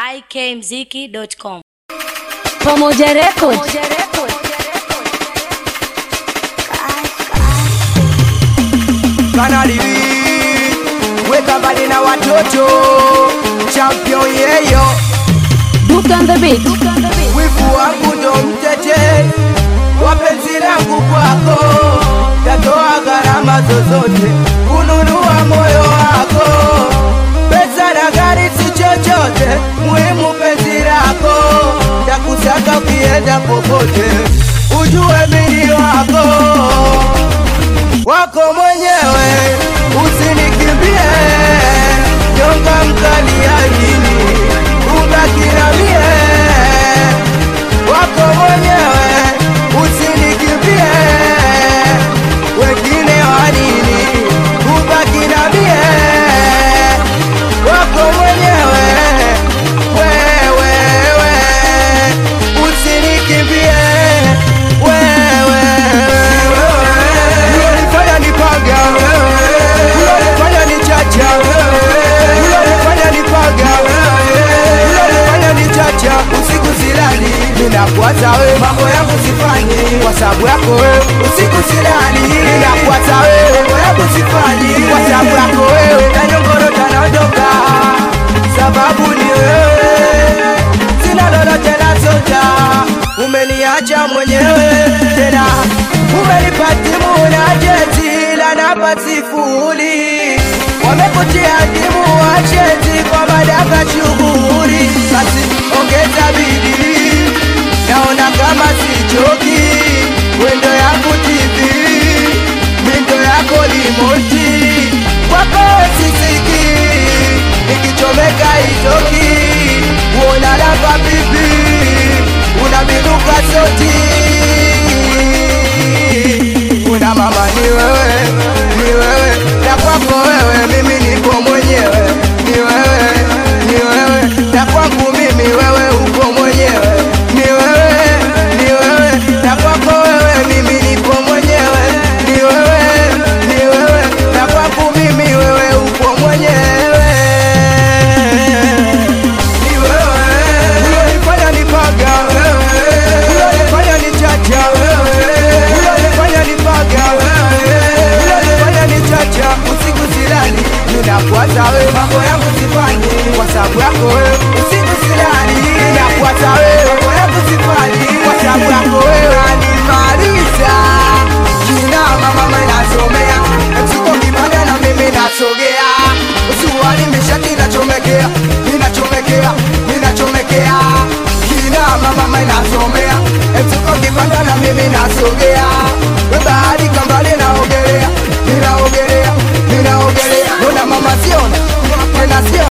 ikmziki.com. Pamoja Records. Kanali weka mbali na watoto champion yeyo Duke on the beat. wivu wangu ndo mtete wapenzi langu kwako tatoa gharama zozote kununua moyo wako pesa na gari si chochote muhimu penzi lako takusaka ukienda popote ujue mini wako wako mwenyewe usinikimbie nyonga mkali aini ubaki na mie wako mwenyewe usinikimbie wengine wanini ubaki na mie wako mwenyewe wewewe usinikimbie wewe ulionifanya nipaga ulionifanya nichacha ulionifanya nipaga ulionifanya nichacha usiku silali ninakuwaza we mambo yangu sifanyi kwa sababu yako we usiku silali ninakuwaza we mambo yangu sifanyi kwa sababu yako wewe na nyongoro tanaondoka sababu ni wewe sina lolote la soja umeniacha mwenyewe tena umenipa timu na jezi la namba sifuri wamekutia timu wachezi kwa madaka shughuri basi ongeza bidii naona kama sichoki wendo yangu TV mindo yako limoti kwako sisiki nikichomeka itoki uona lava pipi unabinuka soti una mama ni wewe ni wewe na kwako wewe mimi nipo mwenyewe ni wewe ni wewe na kwangu mimi wewe uko mwenyewe ni wewe ni wewe na kwako wewe mimi nipo mwenyewe ni wewe ni wewe na kwangu mimi wewe uko mwenyewe ni wewe ulionifanya nipaga ulionifanya nichacha ulionifanya nipaga ulionifanya nichacha usiku silali ninakuwaza we mambo yangu sifanyi kwa sababu yako we usiku silali ninakuwaza we mambo yangu sifanyi kwa sababu yako wewe animaliza kina mama inasomea msuko kipanda na mimi nasogea usuwani mishati inachomekea inachomekea inachomekea kina mama inasomea msuko kipanda na mimi nasogea we bahari